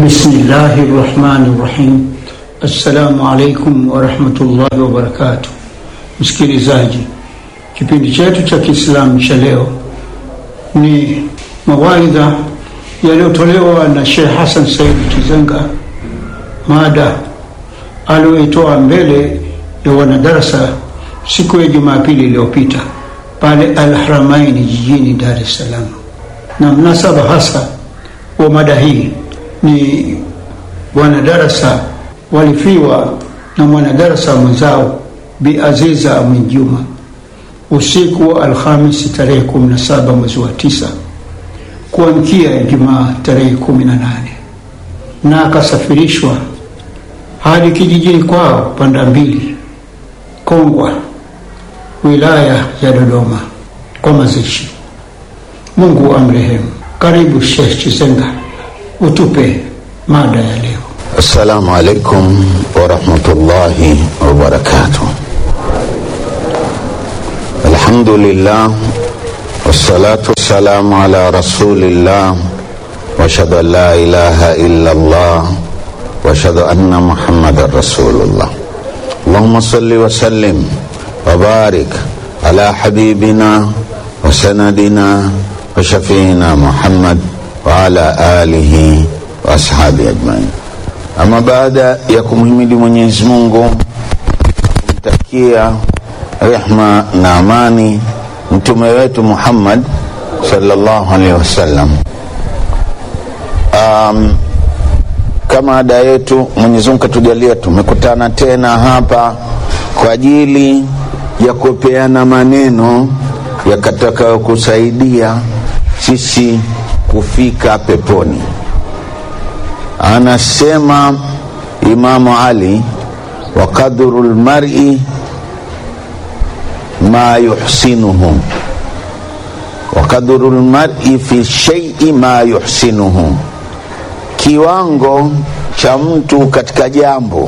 Bismillahi rahmani rahim. Assalamu alaikum warahmatullahi wabarakatuh. Msikilizaji, kipindi chetu cha Kiislamu cha leo ni mawaidha yaliyotolewa na Sheikh Hassan Said Kizenga, mada aliyoitoa mbele ya wanadarasa siku ya Jumapili iliyopita pale Al-Haramaini jijini Dar es Salaam, na mnasaba hasa wa mada hii ni wanadarasa walifiwa na mwanadarasa mwenzao Bi Aziza Mwinjuma usiku wa Alhamisi tarehe 17 mwezi wa tisa kuamkia Ijumaa tarehe 18 na akasafirishwa hadi kijijini kwao Panda Mbili Kongwa wilaya ya Dodoma kwa mazishi. Mungu amrehemu. Karibu Sheikh Chizenga utupe mada ya leo. Assalamu alaikum warahmatullahi wabarakatuh. Alhamdulillah wassalatu wassalamu ala rasulillah washhadu an la ilaha illa Allah washhadu anna muhammadan rasulullah. Allahumma salli wa sallim wa barik ala habibina wa sanadina wa shafiina Muhammad wa ala alihi wa ashabi ajmain. Ama baada ya kumhimidi Mwenyezi Mungu, kumtakia rehma na amani mtume wetu Muhammad sallallahu alaihi wasallam. Um, kama ada yetu, Mwenyezi Mungu katujalia tumekutana tena hapa kwa ajili ya kupeana maneno yakataka kusaidia sisi kufika peponi. Anasema Imamu Ali, wa qadru lmari ma yuhsinuhu, wa qadru lmari fi shaii ma yuhsinuhu, kiwango cha mtu katika jambo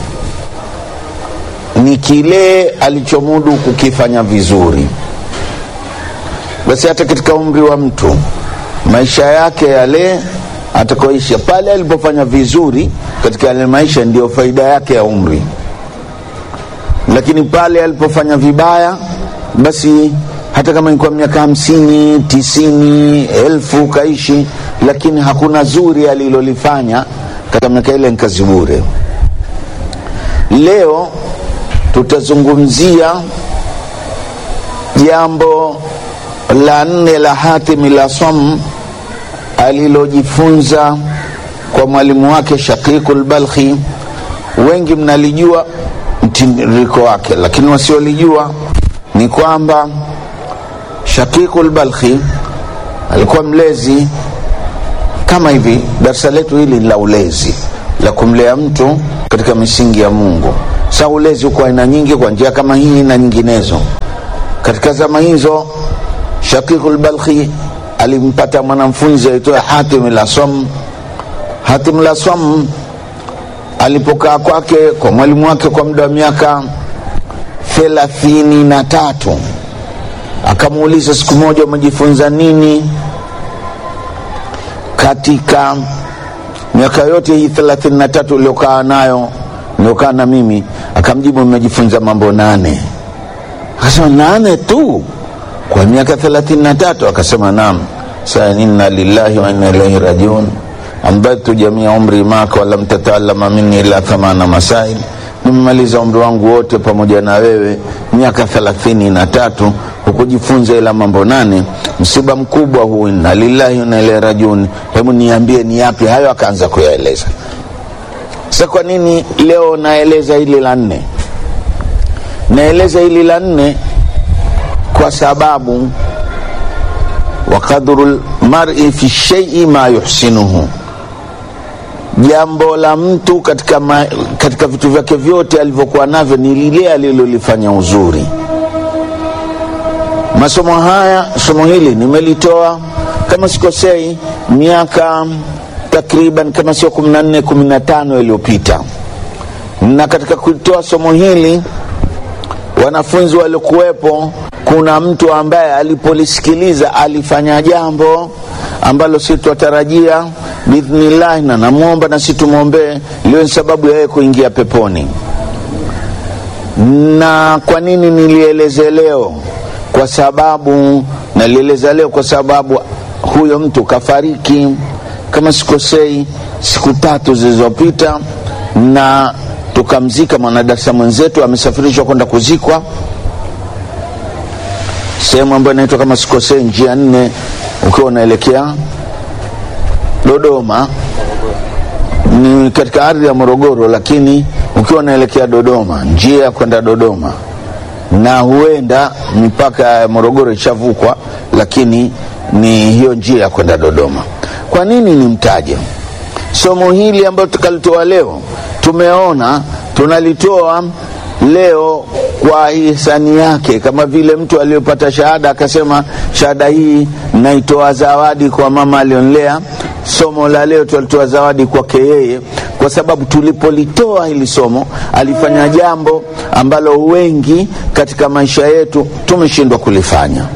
ni kile alichomudu kukifanya vizuri. Basi hata katika umri wa mtu maisha yake yale atakoisha pale alipofanya vizuri katika yale maisha, ndiyo faida yake ya umri. Lakini pale alipofanya vibaya, basi hata kama ilikuwa miaka hamsini, tisini, elfu kaishi, lakini hakuna zuri alilolifanya katika miaka ile, ni kazi bure. Leo tutazungumzia jambo la nne la Hatimi la Sam alilojifunza kwa mwalimu wake Shaqiqul Balkhi. Wengi mnalijua mtiririko wake, lakini wasiolijua ni kwamba Shaqiqul Balkhi alikuwa mlezi kama hivi. Darsa letu hili la ulezi la kumlea mtu katika misingi ya Mungu. Sa ulezi uko aina nyingi, kwa njia kama hii na nyinginezo. Katika zama hizo Shaqiqul Balkhi alimpata mwanafunzi aitwaye Hatim Laswam. Hatim Laswam alipokaa kwake kwa mwalimu wake kwa muda wa miaka thelathini na tatu akamuuliza siku moja, umejifunza nini katika miaka yote hii thelathini na tatu uliokaa nayo niliokaa na mimi? Akamjibu, nimejifunza mambo nane. Akasema, nane tu kwa miaka thelathini na tatu? Akasema naam. Sa inna lillahi wa inna ilaihi rajiun ambatu jamia umri maka walam tataalama minni ila thamana masail, nimemaliza umri wangu wote pamoja na wewe miaka thelathini na tatu hukujifunza ila mambo nane. Msiba mkubwa huu, inna lillahi wa inna ilaihi rajiun. Hebu niambie ni yapi hayo? Akaanza kuyaeleza. Sasa kwa nini leo naeleza hili la nne? Naeleza hili la nne kwa sababu wa qadru lmari fi shaii ma yuhsinuhu, jambo la mtu katika, ma, katika vitu vyake vyote alivyokuwa navyo ni lile alilolifanya uzuri. Masomo haya, somo hili nimelitoa kama sikosei, miaka takriban kama sio kumi na nne kumi na tano iliyopita, na katika kutoa somo hili wanafunzi waliokuwepo kuna mtu ambaye alipolisikiliza alifanya jambo ambalo si twatarajia biidhnillahi, na namwomba nasi tumwombee liwe ni sababu ya yeye kuingia peponi. Na kwa nini nilieleze leo? Kwa sababu nalieleza leo kwa sababu huyo mtu kafariki, kama sikosei, siku tatu zilizopita, na tukamzika mwanadarasa mwenzetu, amesafirishwa kwenda kuzikwa sehemu ambayo inaitwa kama sikosei, njia nne, ukiwa unaelekea Dodoma ni katika ardhi ya Morogoro, lakini ukiwa unaelekea Dodoma, njia ya kwenda Dodoma, na huenda mipaka ya Morogoro ishavukwa, lakini ni hiyo njia ya kwenda Dodoma. Kwa nini nimtaje somo hili ambalo tukalitoa leo? Tumeona tunalitoa leo kwa hisani yake, kama vile mtu aliyopata shahada akasema, shahada hii naitoa zawadi kwa mama alionlea. Somo la leo tulitoa zawadi kwake yeye, kwa sababu tulipolitoa hili somo alifanya jambo ambalo wengi katika maisha yetu tumeshindwa kulifanya.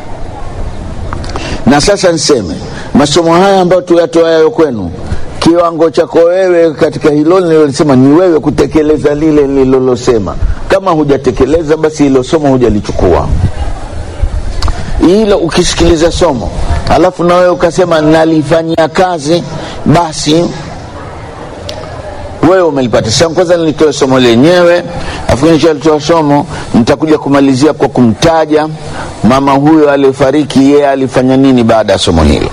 Na sasa niseme masomo haya ambayo tuyatoayo kwenu kiwango chako wewe katika hilo nililolisema ni wewe kutekeleza lile nililosema. Kama hujatekeleza, basi hilo somo hujalichukua. Hilo ukisikiliza somo alafu na wewe ukasema nalifanyia kazi, basi wewe umelipata. Sasa kwanza nilitoa somo lenyewe, afu nishalitoa somo, nitakuja kumalizia kwa kumtaja mama huyo aliyefariki, yeye alifanya nini baada ya somo hilo.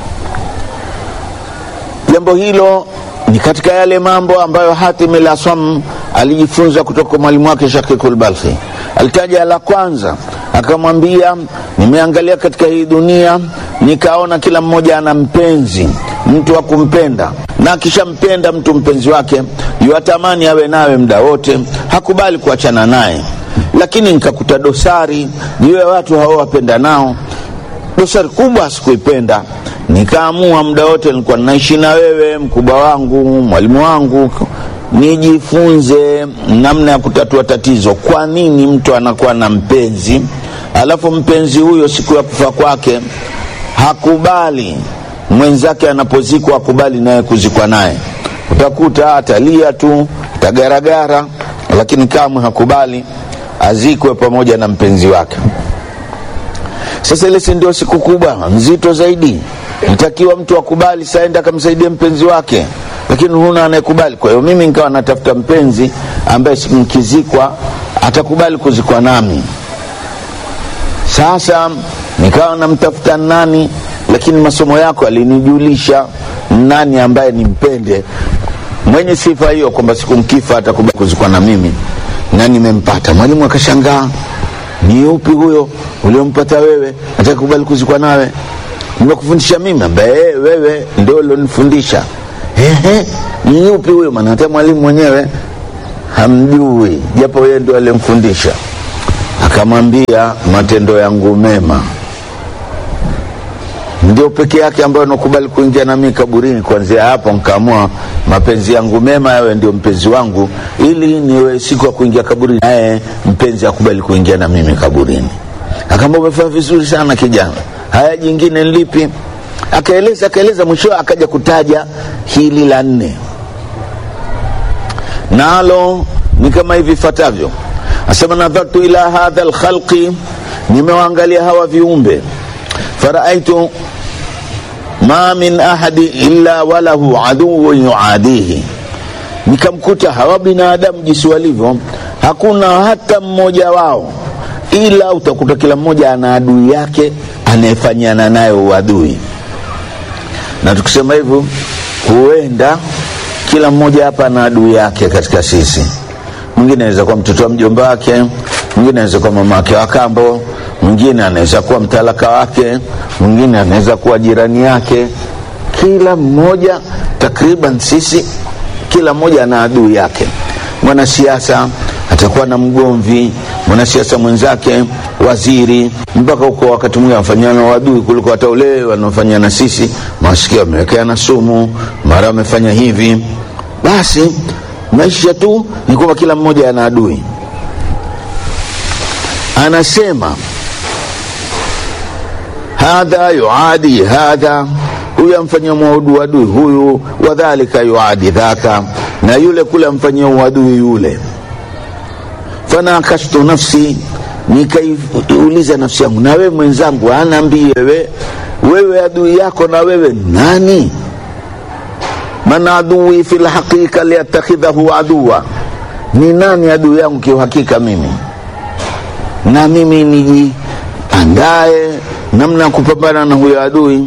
Jambo hilo ni katika yale mambo ambayo Hatim al-Asam alijifunza kutoka kwa mwalimu wake Shakikul Balkhi. Alitaja la kwanza, akamwambia nimeangalia katika hii dunia nikaona kila mmoja ana mpenzi, mtu wa kumpenda, na akishampenda mtu mpenzi wake yuatamani awe nawe muda wote, hakubali kuachana naye. Lakini nikakuta dosari juu ya watu hao wapenda nao, dosari kubwa sikuipenda nikaamua muda wote nilikuwa naishi na wewe, mkubwa wangu, mwalimu wangu, nijifunze namna ya kutatua tatizo. Kwa nini mtu anakuwa na mpenzi alafu mpenzi huyo siku ya kufa kwake hakubali mwenzake anapozikwa, hakubali naye kuzikwa naye? Utakuta atalia tu, atagaragara, lakini kamwe hakubali azikwe pamoja na mpenzi wake. Sasa ile si ndio siku kubwa nzito zaidi nitakiwa mtu akubali saenda akamsaidia mpenzi wake, lakini huna anayekubali. Kwa hiyo mimi nikawa natafuta mpenzi ambaye mkizikwa atakubali kuzikwa nami. Sasa nikawa namtafuta nani, lakini masomo yako alinijulisha nani ambaye nimpende mwenye sifa hiyo, kwamba siku mkifa atakubali kuzikwa na mimi, na nimempata. Mwalimu akashangaa, ni upi huyo uliompata wewe atakubali kuzikwa nawe? nimekufundisha mimi ambaye wewe ndio ulionifundisha. Ehe, ni yupi huyo? Maana hata mwalimu mwenyewe hamjui, japo yeye ndio alimfundisha. Akamwambia, matendo yangu mema ndio peke yake ambayo nakubali kuingia nami kaburini. Kuanzia hapo nkaamua mapenzi yangu mema yawe ndio mpenzi wangu, ili niwe siku ya kuingia kaburini naye mpenzi akubali kuingia na mimi kaburini. Akaambia, umefanya vizuri sana kijana haya jingine lipi? Akaeleza akaeleza, mwisho akaja kutaja hili la nne, nalo ni kama hivi ifuatavyo. Asema, nadhartu ila hadha lkhalqi, nimewaangalia hawa viumbe, faraaitu ma min ahadi illa walahu aduwun yuadihi, nikamkuta hawa binadamu jinsi walivyo, hakuna hata mmoja wao ila utakuta kila mmoja ana adui yake anayefanyiana nayo uadui. Na tukisema hivyo, huenda kila mmoja hapa ana adui yake katika sisi. Mwingine anaweza kuwa mtoto wa mjomba wake, mwingine anaweza kuwa mama wake wa kambo, mwingine anaweza kuwa mtalaka wake, mwingine anaweza kuwa jirani yake. Kila mmoja takriban sisi, kila mmoja ana adui yake. Mwanasiasa atakuwa na mgomvi mwanasiasa mwenzake, waziri, mpaka huko wakati mwingine wanafanyana wadui kuliko hata ule wanaofanyana sisi. Masikio wamewekeana sumu, mara wamefanya hivi. Basi maisha tu ni kwamba kila mmoja ana adui. Anasema hadha yuadi hadha, huyu amfanyia uadui huyu, wadhalika yuadi dhaka, na yule kule amfanyia uadui yule. Fanakashtu nafsi, nikaiuliza nafsi yangu, na wewe mwenzangu, anaambie wewe, wewe adui yako na wewe nani? man adui fi lhaqiqa liyattakhidhahu aduwa, ni nani adui yangu kiuhakika mimi, na mimi nijiandae namna ya kupambana na huyo adui.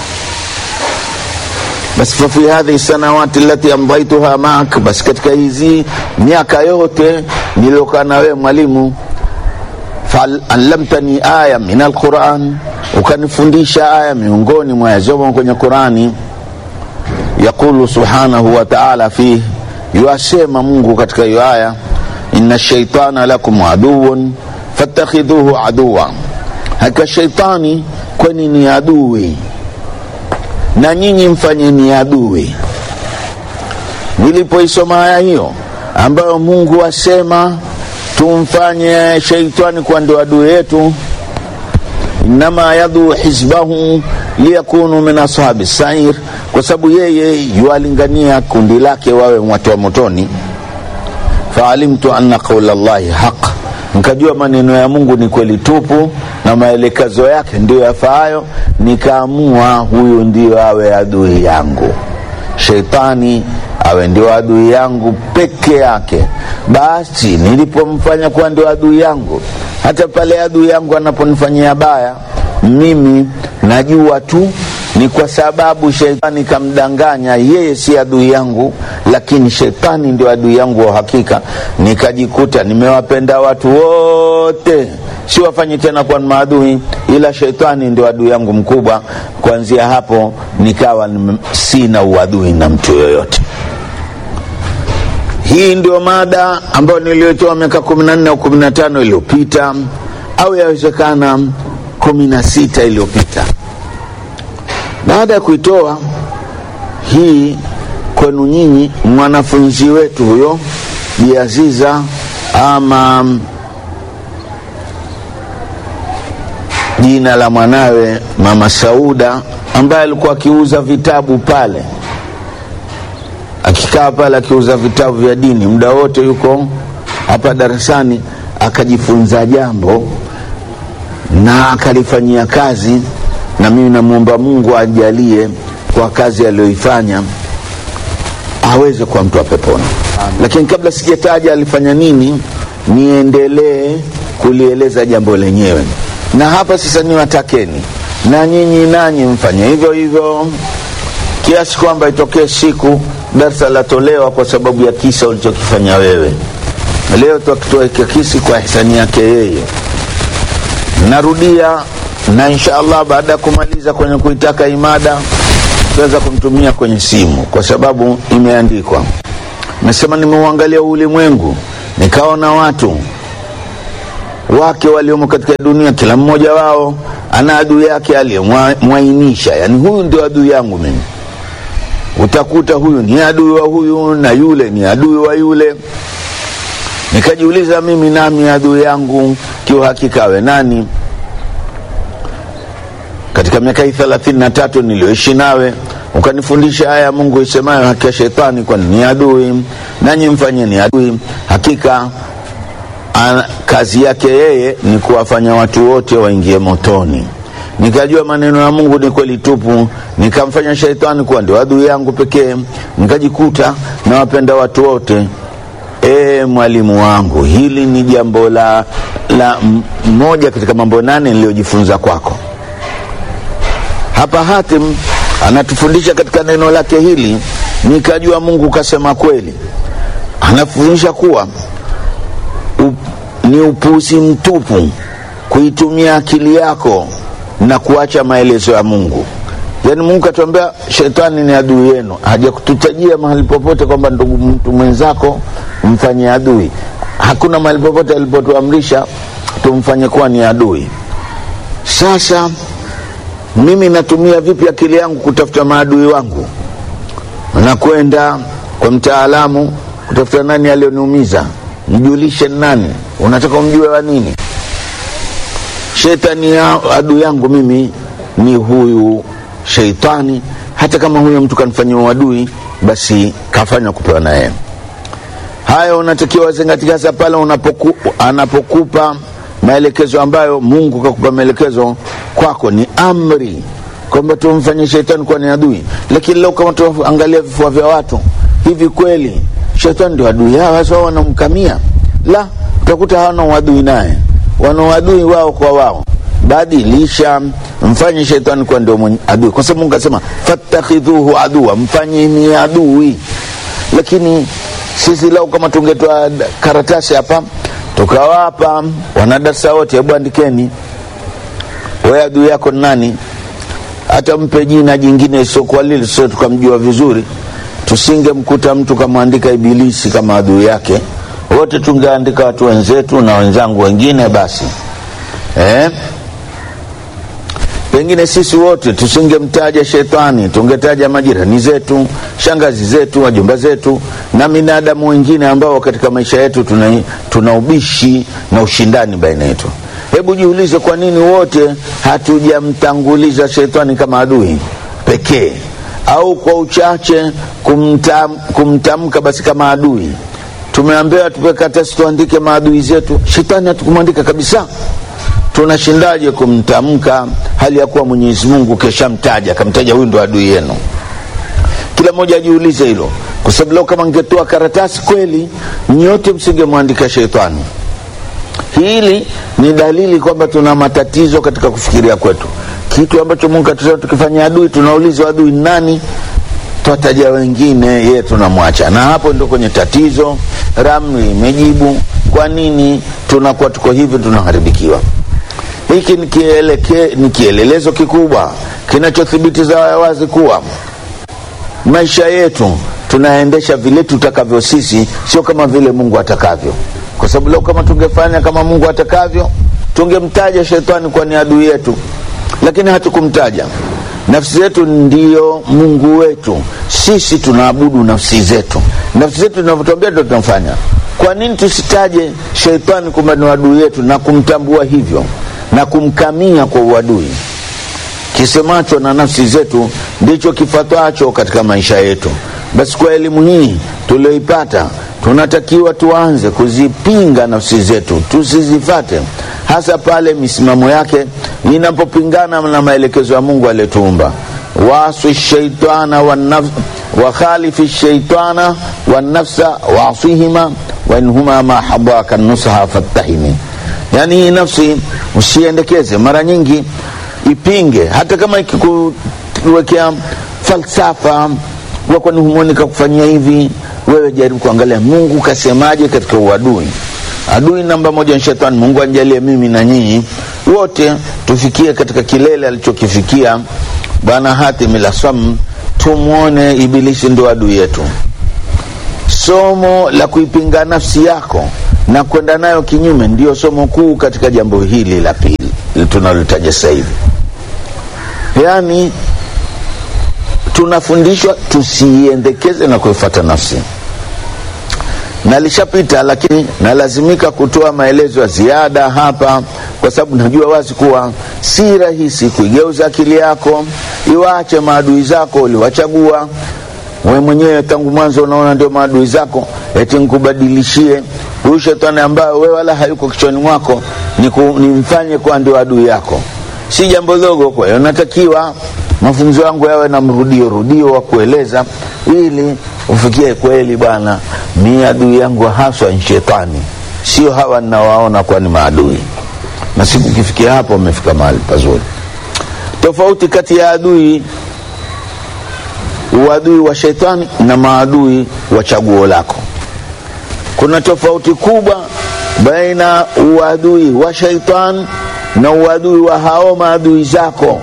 Basi fafi hadhihi sanawati lati amdaituha maak, basi katika hizi miaka yote niliokaa na wewe mwalimu, faallamtani aya min alquran, ukanifundisha aya miongoni mwa yazomo kwenye Qurani yaqulu subhanahu wa ta'ala fih, yuasema Mungu katika hiyo aya, inna shaitana lakum aduwun fattakhidhuhu aduwa, hakika shaitani kwani ni adui na nyinyi mfanye ni adui. Nilipoisoma aya hiyo ambayo Mungu asema tumfanye shaitani kuwa ndio adui yetu, innama yaduu hizbahu liyakunu min ashabi sair, kwa sababu yeye yualingania kundi lake wawe watu wa motoni. Faalimtu anna qaula llahi haq, nikajua maneno ya Mungu ni kweli tupu na maelekezo yake ndiyo yafaayo, nikaamua huyu ndio awe adui yangu, sheitani awe ndio adui yangu peke yake. Basi nilipomfanya kuwa ndio adui yangu, hata pale adui yangu anaponifanyia baya, mimi najua tu ni kwa sababu sheitani kamdanganya, yeye si adui yangu, lakini sheitani ndio adui yangu wa hakika. Nikajikuta nimewapenda watu wote, si wafanyi tena kwa maadui, ila sheitani ndio adui yangu mkubwa. Kuanzia hapo nikawa sina uadui na mtu yoyote. Hii ndio mada ambayo niliyotoa miaka kumi na nne au kumi na tano iliyopita au yawezekana kumi na sita iliyopita. Baada ya kuitoa hii kwenu nyinyi, mwanafunzi wetu huyo Bi Aziza ama jina la mwanawe Mama Sauda, ambaye alikuwa akiuza vitabu pale, akikaa pale akiuza vitabu vya dini, muda wote yuko hapa darasani, akajifunza jambo na akalifanyia kazi na mimi namwomba Mungu ajalie kwa kazi aliyoifanya aweze kuwa mtu wa peponi. Lakini kabla sijataja alifanya nini, niendelee kulieleza jambo lenyewe, na hapa sasa niwatakeni na nyinyi nanyi mfanye hivyo hivyo, kiasi kwamba itokee siku darsa latolewa kwa sababu ya kisa ulichokifanya wewe. Leo tukitoa kisi kwa hisani yake yeye. Narudia na insha Allah baada ya kumaliza kwenye kuitaka imada tutaweza kumtumia kwenye simu, kwa sababu imeandikwa. Nasema nimeuangalia ulimwengu, nikaona watu wake waliomo katika dunia, kila mmoja wao ana adui yake aliyemwainisha, yani huyu ndio adui yangu mimi. Utakuta huyu ni adui wa huyu na yule ni adui wa yule. Nikajiuliza mimi, nami adui yangu kiuhakika awe nani? katika miaka hii thelathini na tatu niliyoishi nawe ukanifundisha haya ya Mungu isemayo, hakika shetani kwani ni adui, nanyi mfanye ni adui. Hakika a, kazi yake yeye ni kuwafanya watu wote waingie motoni. Nikajua maneno ya Mungu ni kweli tupu, nikamfanya shetani kuwa ndio adui yangu pekee, nikajikuta nawapenda watu wote. E, mwalimu wangu, hili ni jambo la, la moja katika mambo nane niliyojifunza kwako. Hapa Hatim anatufundisha katika neno lake hili, nikajua Mungu kasema kweli. Anafundisha kuwa up, ni upuzi mtupu kuitumia akili yako na kuacha maelezo ya Mungu. Yaani Mungu katuambia shetani ni adui yenu, hajakututajia mahali popote kwamba ndugu mtu mwenzako mfanye adui. Hakuna mahali popote alipotuamrisha tumfanye kuwa ni adui. Sasa mimi natumia vipi akili yangu kutafuta maadui wangu? Nakwenda kwa mtaalamu kutafuta nani aliyoniumiza, mjulishe nani, unataka umjue wa nini? Shetani ya adui yangu mimi ni huyu sheitani, hata kama huyo mtu kanifanyia uadui basi kafanya kupewa na yeye haya unatakiwa zingatia hasa pale unapoku, anapokupa maelekezo ambayo mungu kakupa maelekezo kwako ni amri kwamba tumfanye shetani kuwa ni adui lakini leo kama tuangalia vifua vya watu hivi kweli shetani ndio adui yao hasa wao wanamkamia la utakuta hawana uadui naye wana uadui wao kwa wao badilisha mfanye shetani kuwa ndio mwenye adui kwa sababu mungu asema fattakhidhuhu adua mfanyeni adui lakini sisi lau kama tungetoa karatasi hapa tukawapa wanadarsa wote hebu andikeni we adui yako ni nani hata mpe jina jingine isiokuwa lile sio tukamjua vizuri tusingemkuta mtu kamwandika ibilisi kama adui yake wote tungeandika watu wenzetu na wenzangu wengine basi eh? pengine sisi wote tusingemtaja shetani tungetaja majirani zetu shangazi zetu wajumba zetu na binadamu wengine ambao katika maisha yetu tuna, tuna ubishi na ushindani baina yetu hebu jiulize kwa nini wote hatujamtanguliza shetani kama adui pekee au kwa uchache kumtam, kumtamka basi kama adui tumeambiwa tupe karatasi tuandike maadui zetu shetani hatukumwandika kabisa tunashindaje kumtamka hali ya kuwa mwenyezi mungu keshamtaja akamtaja huyu ndo adui yenu kila mmoja ajiulize hilo kwa sababu leo kama ngetoa karatasi kweli nyote msingemwandika shetani hili ni dalili kwamba tuna matatizo katika kufikiria kwetu kitu ambacho mungu atusema tukifanya adui tunauliza adui nani twataja wengine yeye tunamwacha na hapo ndo kwenye tatizo ramli imejibu kwa nini tunakuwa tuko hivi tunaharibikiwa hiki ni, kieleke, ni kielelezo kikubwa kinachothibitiza wazi kuwa maisha yetu tunaendesha vile tutakavyo sisi sio kama vile mungu atakavyo kwa sababu leo kama tungefanya kama mungu atakavyo tungemtaja shetani kuwa ni adui yetu lakini hatukumtaja nafsi zetu ndiyo mungu wetu sisi tunaabudu nafsi zetu nafsi zetu tunavyotuambia ndo tunafanya kwa nini tusitaje sheitani kwamba ni adui yetu na kumtambua hivyo na kumkamia kwa uadui kisemacho na nafsi zetu ndicho kifatwacho katika maisha yetu basi kwa elimu hii tulioipata tunatakiwa tuanze kuzipinga nafsi zetu tusizifate hasa pale misimamo yake inapopingana na maelekezo ya mungu aliyetuumba waswi shaitana wakhalifi shaitana wanafsa wasihima wainhuma ma habaka nusaha fattahimi yaani hii nafsi usiendekeze mara nyingi ipinge hata kama ikikuwekea falsafa kwani humwoni kakufanyia hivi wewe jaribu kuangalia mungu kasemaje katika uadui adui namba moja ni shetani mungu anjalie mimi na nyinyi wote tufikie katika kilele alichokifikia bwana hatim lasam tumwone ibilisi ndo adui yetu somo la kuipinga nafsi yako na kwenda nayo kinyume ndio somo kuu katika jambo hili la pili tunalotaja sasa hivi yaani tunafundishwa tusiiendekeze na kuifata nafsi nalishapita lakini nalazimika kutoa maelezo ya ziada hapa kwa sababu najua wazi kuwa si rahisi kuigeuza akili yako iwache maadui zako uliwachagua we mwenyewe tangu mwanzo unaona ndio maadui zako eti nkubadilishie huyu shetani ambayo we wala hayuko kichwani mwako nimfanye kuwa ndio adui yako si jambo dogo kwa hiyo natakiwa mafunzo yangu yawe na mrudio rudio wa kueleza ili ufikie kweli bwana mi adui yangu haswa ni shetani sio hawa ninawaona kuwa ni maadui na siku kifikia hapo umefika mahali pazuri tofauti kati ya adui uadui wa shetani na maadui wa chaguo lako kuna tofauti kubwa baina uadui wa sheitani na uadui wa hao maadui zako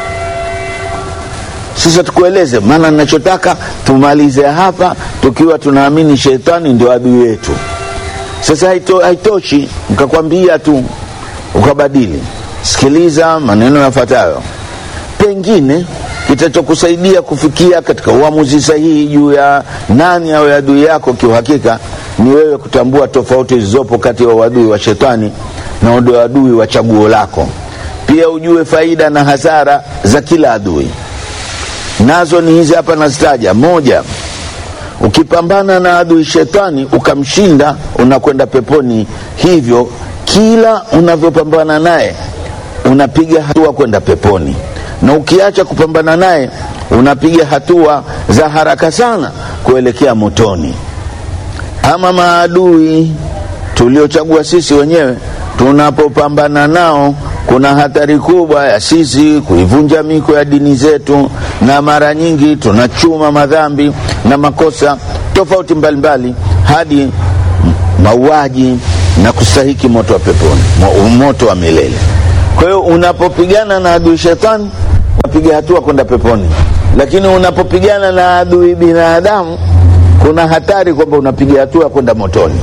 sasa tukueleze maana nachotaka tumalize hapa tukiwa tunaamini shetani ndio adui yetu sasa haito, haitoshi nkakwambia tu ukabadili sikiliza maneno yafuatayo pengine kitachokusaidia kufikia katika uamuzi sahihi juu ya nani awe adui yako kiuhakika ni wewe kutambua tofauti zilizopo kati ya uadui wa shetani na uadui wa chaguo lako pia ujue faida na hasara za kila adui nazo ni hizi hapa nazitaja moja ukipambana na adui shetani ukamshinda unakwenda peponi hivyo kila unavyopambana naye unapiga hatua kwenda peponi na ukiacha kupambana naye unapiga hatua za haraka sana kuelekea motoni ama maadui tuliochagua sisi wenyewe tunapopambana nao kuna hatari kubwa ya sisi kuivunja miko ya dini zetu na mara nyingi tunachuma madhambi na makosa tofauti mbalimbali hadi mauaji na kustahiki moto wa peponi mo- moto wa milele kwa hiyo unapopigana na adui shetani unapiga hatua kwenda peponi lakini unapopigana na adui binadamu kuna hatari kwamba unapiga hatua kwenda motoni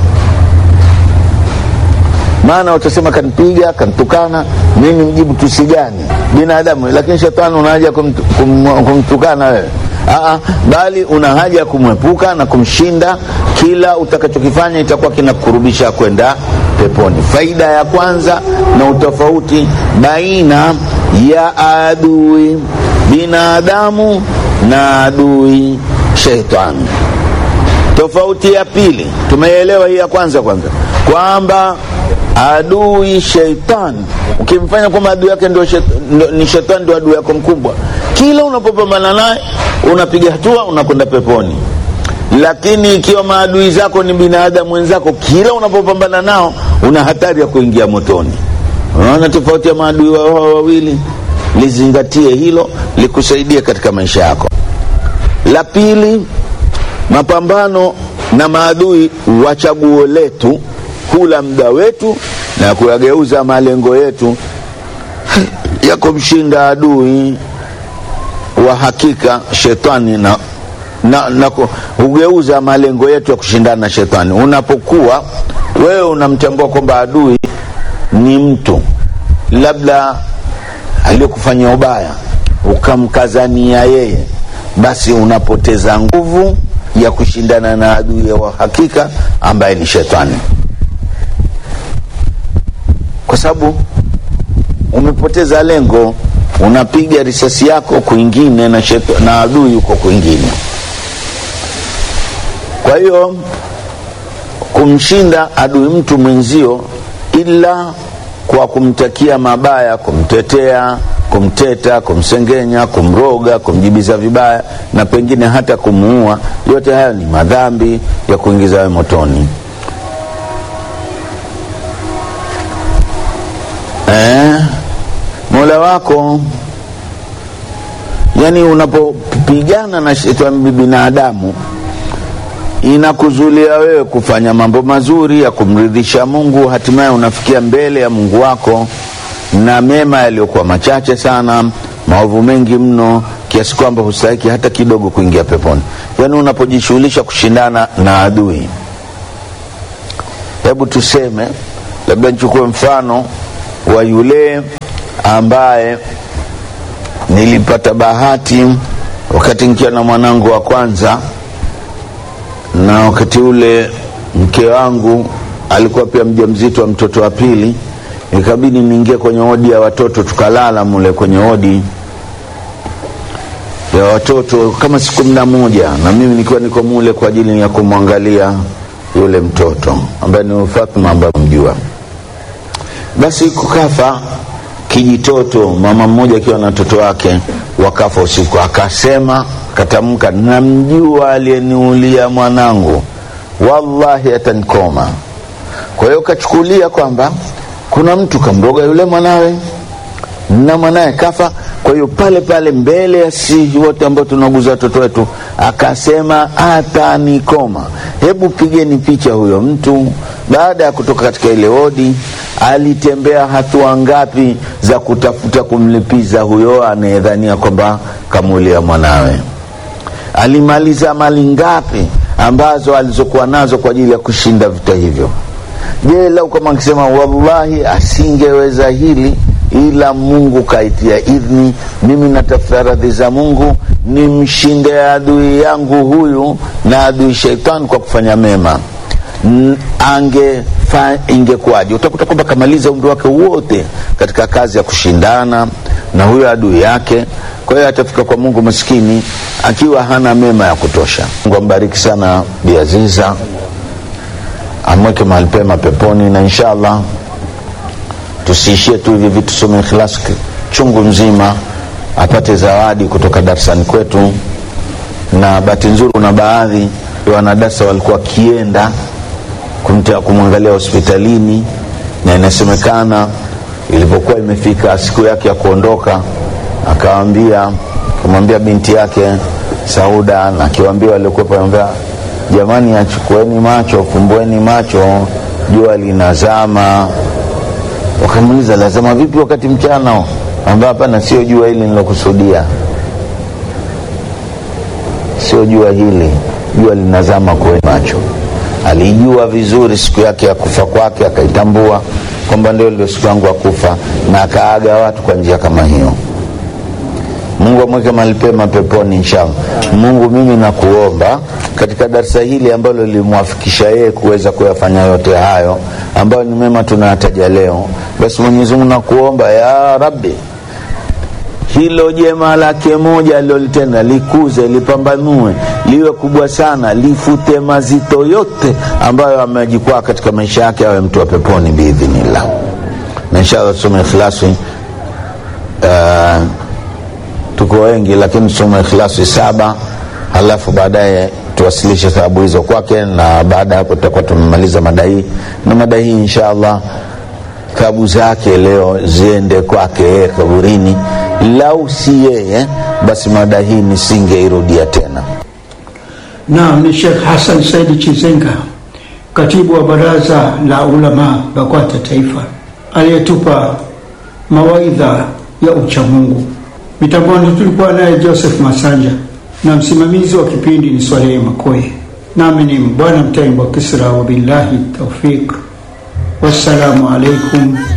maana utasema kanipiga kanitukana mimi mjibu tusi gani binadamu lakini shetani una haja kumt, kum, kumtukana wewe Aa, bali una haja ya kumwepuka na kumshinda kila utakachokifanya itakuwa kinakurubisha kwenda peponi faida ya kwanza na utofauti baina ya adui binadamu na adui sheitani tofauti ya pili tumeelewa hii ya kwanza kwanza kwamba adui sheitani ukimfanya kwamba adui yake ndio shet, ndio- ni shetani ndio adui yako mkubwa kila unapopambana naye unapiga hatua unakwenda peponi lakini ikiwa maadui zako ni binadamu wenzako kila unapopambana nao una hatari ya kuingia motoni unaona tofauti ya maadui wao hao wawili lizingatie hilo likusaidie katika maisha yako la pili mapambano na maadui wa chaguo letu hula muda wetu na kuyageuza malengo yetu ya kumshinda adui wa hakika shetani na, na, na ku- hugeuza malengo yetu ya kushindana na shetani unapokuwa wewe unamtambua kwamba adui ni mtu labda aliyokufanyia ubaya ukamkazania yeye basi unapoteza nguvu ya kushindana na adui wa hakika ambaye ni shetani kwa sababu umepoteza lengo unapiga risasi yako kwingine na, sheto, na adui yuko kwingine kwa hiyo kumshinda adui mtu mwenzio ila kwa kumtakia mabaya kumtetea kumteta kumsengenya kumroga kumjibiza vibaya na pengine hata kumuua yote hayo ni madhambi ya kuingiza we motoni eh, mola wako yani unapopigana na shetani binadamu inakuzulia wewe kufanya mambo mazuri ya kumridhisha mungu hatimaye unafikia mbele ya mungu wako na mema yaliyokuwa machache sana maovu mengi mno kiasi kwamba hustahiki hata kidogo kuingia peponi yaani unapojishughulisha kushindana na adui hebu tuseme labda nichukue mfano wa yule ambaye nilipata bahati wakati nikiwa na mwanangu wa kwanza na wakati ule mke wangu alikuwa pia mja mzito wa mtoto wa pili ikabidi niingie kwenye odi ya watoto tukalala mule kwenye odi ya watoto kama siku kumi na moja na mimi nikiwa niko mule kwa ajili ya kumwangalia yule mtoto ambaye ni Fatma ambaye mjua basi kukafa kijitoto mama mmoja akiwa na mtoto wake wakafa usiku akasema katamka namjua aliyeniulia mwanangu wallahi atanikoma kwa hiyo kachukulia kwamba kuna mtu kamroga yule mwanawe na mwanaye kafa kwa hiyo pale pale mbele ya si wote ambao tunauguza watoto wetu akasema atanikoma hebu pigeni picha huyo mtu baada ya kutoka katika ile wodi alitembea hatua ngapi za kutafuta kumlipiza huyo anayedhania kwamba kamulia mwanawe alimaliza mali ngapi ambazo alizokuwa nazo kwa ajili ya kushinda vita hivyo je lau kama akisema wallahi asingeweza hili ila mungu kaitia idhni mimi natafuta radhi za mungu nimshinde adui yangu huyu na adui sheitani kwa kufanya mema N- ange ingekuwaje utakuta kwamba kamaliza umri wake wote katika kazi ya kushindana na huyo adui yake kwa hiyo atafika kwa mungu maskini akiwa hana mema ya kutosha mungu ambariki sana biaziza amweke mahali pema peponi na inshallah tusiishie tu hivi vitu some ikhlas chungu mzima apate zawadi kutoka darasani kwetu na bahati nzuri kuna baadhi ya wanadarsa walikuwa wakienda kumtea kumwangalia hospitalini na inasemekana ilipokuwa imefika siku yake ya kuondoka akawambia kumwambia binti yake sauda na akiwaambia waliokuwepo anambia jamani achukueni macho fumbueni macho jua linazama wakamuuliza lazama vipi wakati mchana ambao hapana sio jua hili nilokusudia sio jua hili jua linazama kwenye macho alijua vizuri siku yake ya kufa kwake akaitambua kwamba ndio ndio siku yangu ya kufa na akaaga watu kwa njia kama hiyo mungu amweke mahali pema peponi inshallah mungu mimi nakuomba katika darsa hili ambalo lilimwafikisha yeye kuweza kuyafanya yote hayo ambayo ni mema tunayataja leo basi mwenyezi mungu nakuomba ya rabbi hilo jema lake moja alilolitenda likuze lipambanue liwe kubwa sana lifute mazito yote ambayo amejikwaa katika maisha yake awe mtu wa peponi biidhinillah na inshallah tusome ikhlasi uh, tuko wengi lakini tusome ikhlasi saba halafu baadaye tuwasilishe thawabu hizo kwake na baada ya hapo tutakuwa tumemaliza mada hii na mada hii inshallah thawabu zake leo ziende kwake yeye kaburini lau si yeye basi mada hii nisingeirudia tena Naam, ni Sheikh Hassan Saidi Chizenga, katibu wa baraza la ulama BAKWATA Taifa, aliyetupa mawaidha ya uchamungu. Mitamboni tulikuwa naye Joseph Masanja na msimamizi wa kipindi ni Swalehe Makoye, nami ni Bwana Mtaimbo Kisra, wabillahi taufiq, wassalamu alaikum